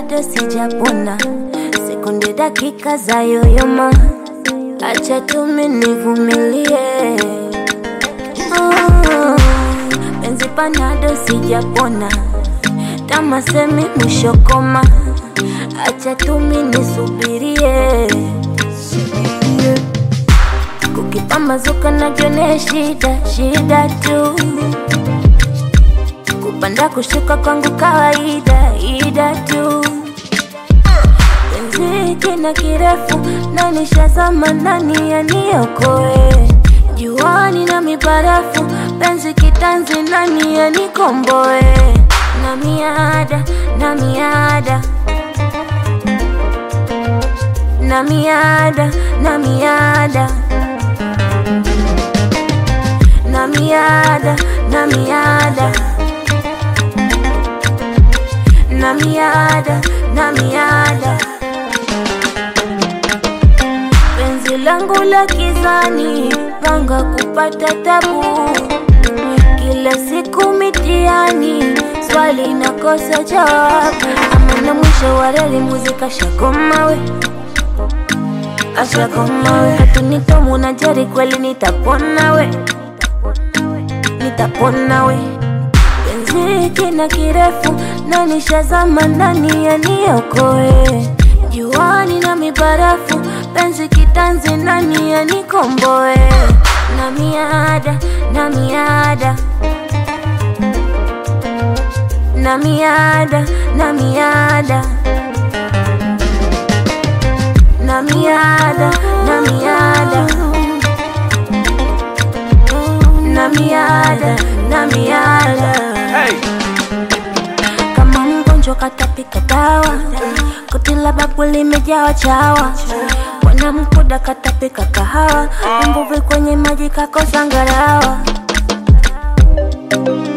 bado sijapona, sekunde dakika za yoyoma, acha tumi nivumilie. Oh, penzi panado sijapona, tamasemi mwisho koma, acha tumi nisubirie. Kukipambazuka najone shida shida tu kupanda kushuka kwangu kawaida ida tu penzi kina kirefu na nishazama ndani ya niokoe juani na mibarafu penzi kitanzi nani ya nikomboe na miada na miada na miada na miada na miada na miada na miada na miada penzi langu la kizani panga kupata tabu kila siku mitiani swali nakosa jawabu amana mwisho wa reli muzika shakomawe ashakomawe hatunitomu na jari kweli nitapona we nitapona we penzi kina kirefu na nishazama ndani ya niokoe juani na mibarafu penzi kitanzi nani ya nikomboe na miada na miada na miada na miada na miada na miada na miada na miada kama mgonjwa katapika dawa koti la babu limejawa chawa bwana mkuda katapika kahawa mvuvi kwenye maji kakosa ngarawa